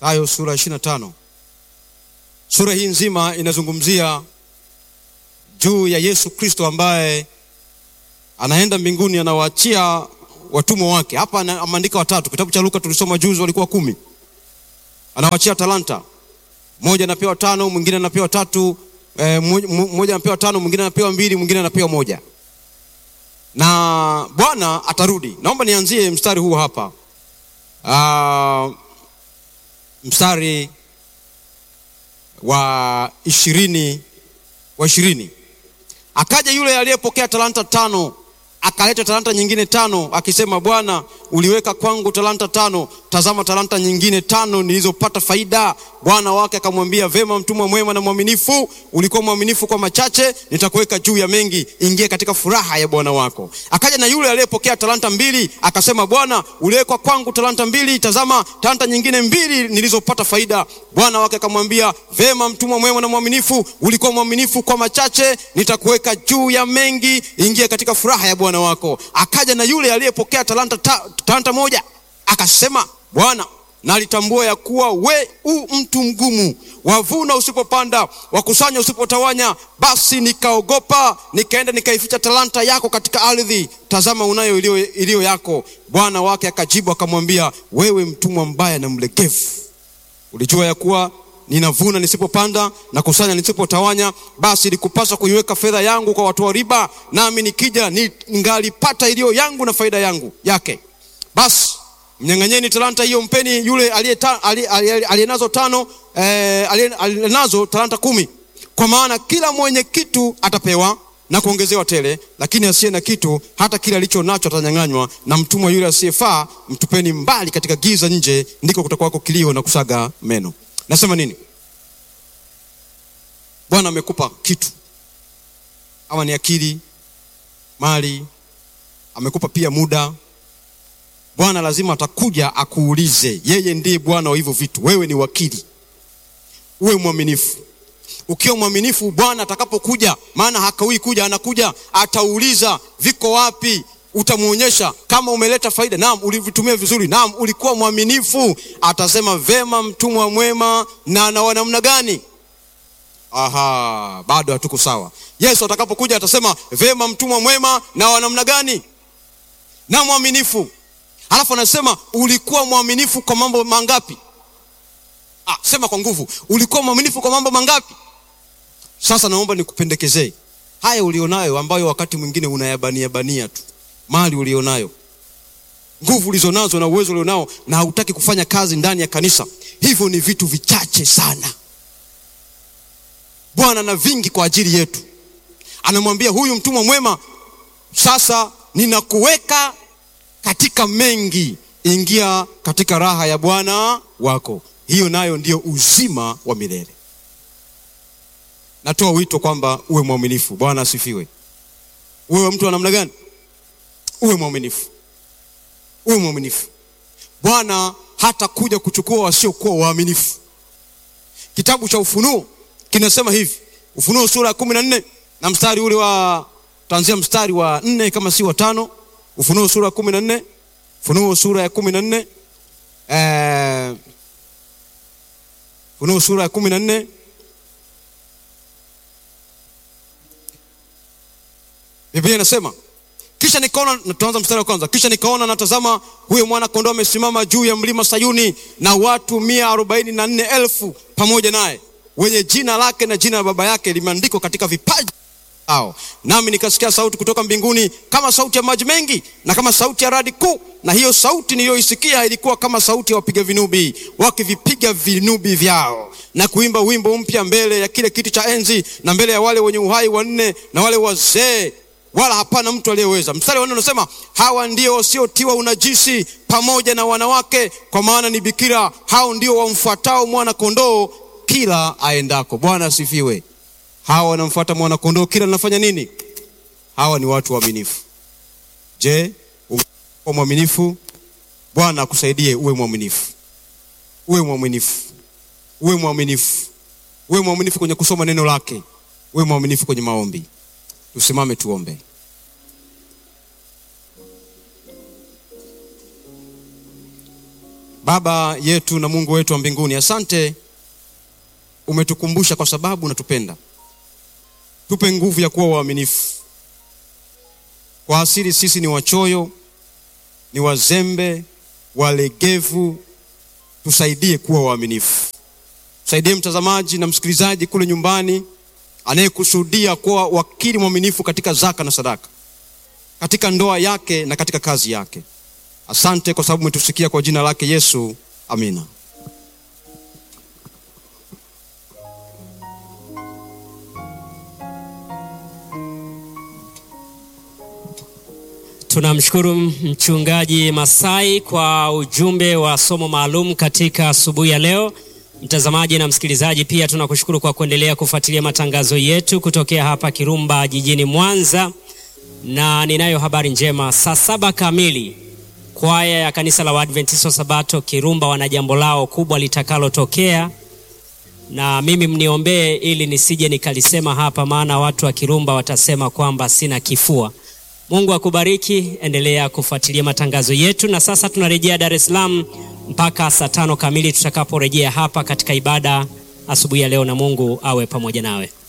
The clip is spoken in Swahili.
Mathayo sura ya 25. Sura hii nzima inazungumzia juu ya Yesu Kristo ambaye anaenda mbinguni, anawaachia watumwa wake. Hapa ameandika watatu. Kitabu cha Luka tulisoma juzi, walikuwa kumi. Anawaachia talanta, mmoja anapewa tano, mwingine anapewa tatu, eh, mmoja anapewa tano, mwingine anapewa mbili, mwingine anapewa moja, na Bwana atarudi. Naomba nianzie mstari huu hapa. Uh, mstari wa ishirini wa ishirini akaja yule aliyepokea talanta tano akaleta talanta nyingine tano akisema, Bwana, uliweka kwangu talanta tano, tazama talanta nyingine tano nilizopata faida. Bwana wake akamwambia, vema, mtumwa mwema na mwaminifu, ulikuwa mwaminifu kwa machache, nitakuweka juu ya mengi, ingia katika furaha ya bwana wako. Akaja na yule aliyepokea talanta mbili akasema, Bwana, uliweka kwangu talanta mbili, tazama talanta nyingine mbili nilizopata faida. Bwana wake akamwambia, vema, mtumwa mwema na mwaminifu, ulikuwa mwaminifu kwa machache, nitakuweka juu ya mengi, ingia katika furaha ya bwana wako. Akaja na yule aliyepokea talanta, ta, talanta moja akasema, Bwana, nalitambua ya kuwa we u mtu mgumu, wavuna usipopanda, wakusanya usipotawanya. Basi nikaogopa, nikaenda nikaificha talanta yako katika ardhi. Tazama, unayo iliyo, iliyo yako. Bwana wake akajibu akamwambia, wewe mtumwa mbaya na mlegevu, ulijua ya kuwa ninavuna nisipopanda na kusanya nisipotawanya. Basi ilikupasa kuiweka fedha yangu kwa watoa riba, nami nikija ningalipata iliyo yangu na faida yangu yake. Basi mnyang'anyeni talanta hiyo, mpeni yule aliyenazo tano, eh, aliyenazo talanta kumi. Kwa maana kila mwenye kitu atapewa na kuongezewa tele, lakini asiye na kitu, hata kile alicho nacho atanyang'anywa. Na mtumwa yule asiyefaa mtupeni mbali katika giza nje, ndiko kutakuwako kilio na kusaga meno. Nasema nini? Bwana amekupa kitu, ama ni akili, mali, amekupa pia muda. Bwana lazima atakuja akuulize. Yeye ndiye Bwana wa hivyo vitu, wewe ni wakili, uwe mwaminifu. Ukiwa mwaminifu, Bwana atakapokuja, maana hakawii kuja, anakuja, atauliza viko wapi utamwonyesha kama umeleta faida, naam, ulivitumia vizuri, naam, ulikuwa mwaminifu. Atasema vema, mtumwa mwema na na wa namna gani? Aha, bado hatuko sawa. Yesu atakapokuja atasema vema, mtumwa mwema na wa namna gani? Na mwaminifu. Alafu anasema ulikuwa mwaminifu kwa mambo mangapi? Ah, sema kwa nguvu, ulikuwa mwaminifu kwa mambo mangapi? Sasa naomba nikupendekezee haya ulionayo, ambayo wakati mwingine unayabania bania tu mali ulionayo, nguvu ulizonazo na uwezo ulionao, na hautaki kufanya kazi ndani ya kanisa. Hivyo ni vitu vichache sana. Bwana na vingi kwa ajili yetu. Anamwambia huyu mtumwa mwema, sasa ninakuweka katika mengi, ingia katika raha ya Bwana wako. Hiyo nayo ndiyo uzima wa milele. Natoa wito kwamba uwe mwaminifu. Bwana asifiwe. Uwe mtu wa namna gani? Uwe mwaminifu, uwe mwaminifu. Bwana hata kuja kuchukua wasiokuwa waaminifu. Kitabu cha Ufunuo kinasema hivi, Ufunuo sura ya kumi na nne na mstari ule wa tanzia mstari wa nne kama si wa tano. Ufunuo sura ya kumi na nne Ufunuo sura ya kumi na nne eh, Ufunuo sura ya kumi na nne Biblia inasema kisha nikaona, tuanza mstari wa kwanza. Kisha nikaona natazama, huyo mwana kondoo amesimama juu ya mlima Sayuni, na watu mia arobaini na nne elfu pamoja naye, wenye jina lake na jina la baba yake limeandikwa katika vipaji ao. Nami nikasikia sauti kutoka mbinguni kama sauti ya maji mengi na kama sauti ya radi kuu, na hiyo sauti niliyoisikia ilikuwa kama sauti ya wapiga vinubi wakivipiga vinubi vyao na kuimba wimbo mpya mbele ya kile kiti cha enzi na mbele ya wale wenye uhai wanne na wale wazee wala hapana mtu aliyeweza. Mstari wa nne unasema hawa ndio wasiotiwa unajisi pamoja na wanawake, kwa maana ni bikira. Hao ndio wamfuatao mwana kondoo kila aendako. Bwana asifiwe. Hawa wanamfuata mwana kondoo kila linafanya nini? Hawa ni watu waaminifu. Je, umekuwa mwaminifu? Bwana akusaidie uwe mwaminifu, uwe mwaminifu, uwe mwaminifu, uwe mwaminifu kwenye kusoma neno lake, uwe mwaminifu kwenye maombi. Tusimame tuombe. Baba yetu na Mungu wetu wa mbinguni, asante, umetukumbusha kwa sababu unatupenda. Tupe nguvu ya kuwa waaminifu. Kwa asili sisi ni wachoyo, ni wazembe, walegevu. Tusaidie kuwa waaminifu. Tusaidie mtazamaji na msikilizaji kule nyumbani anayekusudia kuwa wakili mwaminifu katika zaka na sadaka, katika ndoa yake na katika kazi yake. Asante kwa sababu umetusikia, kwa jina lake Yesu, amina. Tunamshukuru mchungaji Masai kwa ujumbe wa somo maalum katika asubuhi ya leo. Mtazamaji na msikilizaji, pia tunakushukuru kwa kuendelea kufuatilia matangazo yetu kutokea hapa Kirumba jijini Mwanza, na ninayo habari njema. Saa saba kamili kwaya ya kanisa la Waadventista wa Sabato Kirumba wana jambo lao kubwa litakalotokea, na mimi mniombee ili nisije nikalisema hapa, maana watu wa Kirumba watasema kwamba sina kifua. Mungu akubariki, endelea kufuatilia matangazo yetu. Na sasa tunarejea Dar es Salaam mpaka saa tano kamili tutakaporejea hapa katika ibada asubuhi ya leo, na Mungu awe pamoja nawe.